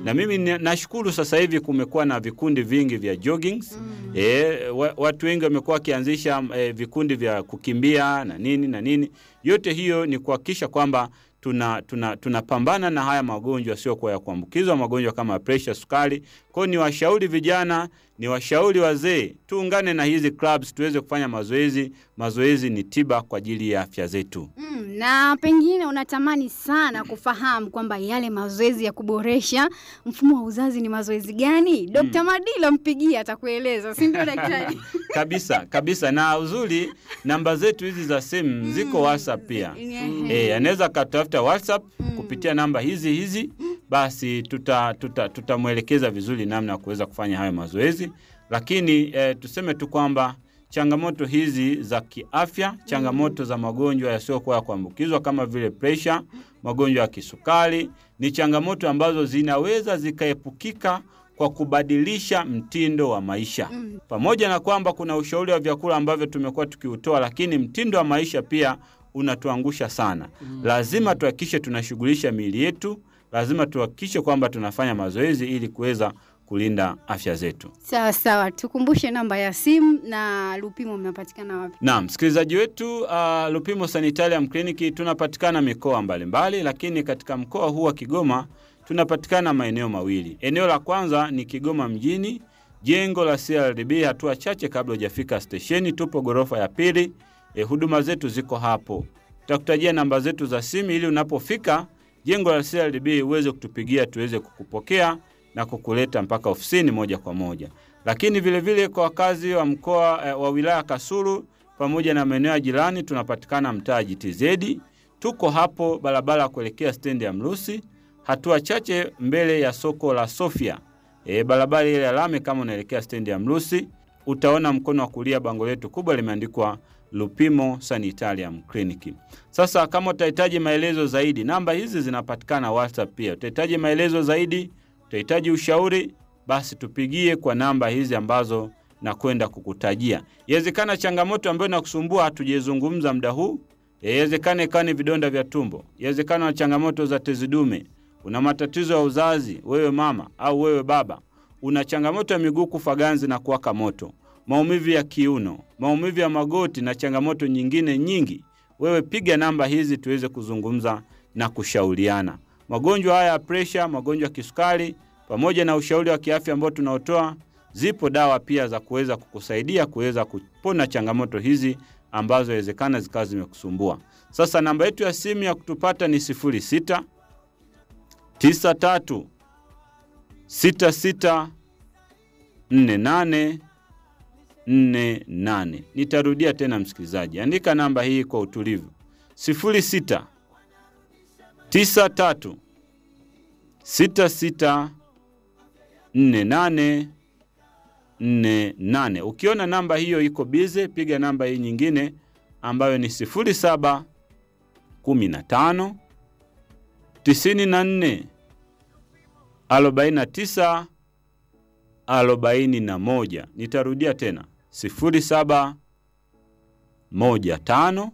na mimi ni- nashukuru sasa hivi kumekuwa na vikundi vingi vya joggings e, wa, watu wengi wamekuwa wakianzisha e, vikundi vya kukimbia na nini na nini. Yote hiyo ni kuhakikisha kwamba tuna tuna tunapambana na haya magonjwa yasiyokuwa ya kuambukizwa, magonjwa kama presha, sukari. Kwa hiyo ni washauri vijana, ni washauri wazee, tuungane na hizi clubs tuweze kufanya mazoezi. Mazoezi ni tiba kwa ajili ya afya zetu. Mm, na pengine unatamani sana kufahamu kwamba yale mazoezi ya kuboresha mfumo wa uzazi ni mazoezi gani? Dr. Madila mpigie atakueleza, si ndio daktari? kabisa kabisa, na uzuri namba zetu hizi za simu ziko WhatsApp pia. Ehe. E, anaweza akatafuta WhatsApp kupitia namba hizi hizi, basi tutamwelekeza tuta, tutamwelekeza vizuri namna ya kuweza kufanya hayo mazoezi. Lakini e, tuseme tu kwamba changamoto hizi za kiafya, changamoto za magonjwa yasiyokuwa ya kuambukizwa kama vile presha, magonjwa ya kisukari ni changamoto ambazo zinaweza zikaepukika kwa kubadilisha mtindo wa maisha Mm. pamoja na kwamba kuna ushauri wa vyakula ambavyo tumekuwa tukiutoa, lakini mtindo wa maisha pia unatuangusha sana. Lazima tuhakikishe tunashughulisha miili yetu, lazima tuhakikishe kwamba tunafanya mazoezi ili kuweza kulinda afya zetu. Sawa sawa, tukumbushe namba ya simu na Lupimo mnapatikana wapi? Naam, msikilizaji wetu, uh, Lupimo Sanitarium Clinic tunapatikana mikoa mbalimbali, lakini katika mkoa huu wa Kigoma tunapatikana maeneo mawili. Eneo la kwanza ni Kigoma mjini, jengo la CRDB, hatua chache kabla hujafika stesheni, tupo ghorofa ya pili. E, huduma zetu ziko hapo. Tutakutajia namba zetu za simu ili unapofika jengo la CRDB uweze kutupigia tuweze kukupokea na kukuleta mpaka ofisini moja kwa moja. Lakini vile vile kwa wakazi wa mkoa eh, wa wilaya Kasulu pamoja na maeneo ya jirani tunapatikana mtaa GTZ. Tuko hapo barabara ya kuelekea stendi ya Mrusi, hatua chache mbele ya soko la Sofia. E, barabara ile ya lami kama unaelekea stendi ya Mrusi, utaona mkono wa kulia bango letu kubwa limeandikwa Lupimo Sanitarium Clinic. Sasa kama utahitaji maelezo zaidi, namba hizi zinapatikana WhatsApp pia. Utahitaji maelezo zaidi, utahitaji ushauri, basi tupigie kwa namba hizi ambazo nakwenda kukutajia. Yawezekana changamoto ambayo inakusumbua hatujezungumza muda huu, yawezekana ikawa ni vidonda vya tumbo, yawezekana na changamoto za tezi dume, una matatizo ya uzazi, wewe mama au wewe baba, una changamoto ya miguu kufa ganzi na kuwaka moto, maumivu ya kiuno, maumivu ya magoti na changamoto nyingine nyingi, wewe piga namba hizi tuweze kuzungumza na kushauriana. Magonjwa haya ya presha, magonjwa ya kisukari, pamoja na ushauri wa kiafya ambao tunaotoa, zipo dawa pia za kuweza kukusaidia kuweza kupona changamoto hizi ambazo inawezekana zikawa zimekusumbua. Sasa namba yetu ya simu ya kutupata ni 06 93 66 48 48. Nitarudia tena msikilizaji, andika namba hii kwa utulivu: 06 93 66 48 48. Ukiona namba hiyo iko bize, piga namba hii nyingine ambayo ni 07 15 94 49 41. Nitarudia tena 07 15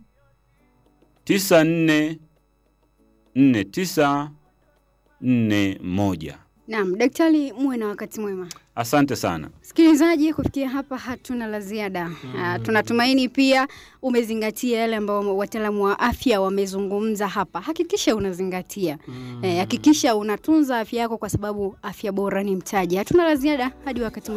94 49 41. Naam, daktari, muwe na wakati mwema. Asante sana. Msikilizaji, kufikia hapa hatuna la ziada. Ah, tunatumaini pia umezingatia yale ambayo wataalamu wa afya wamezungumza hapa. Hakikisha unazingatia, Eh, hakikisha unatunza afya yako, kwa sababu afya bora ni mtaji. Hatuna la ziada hadi wakati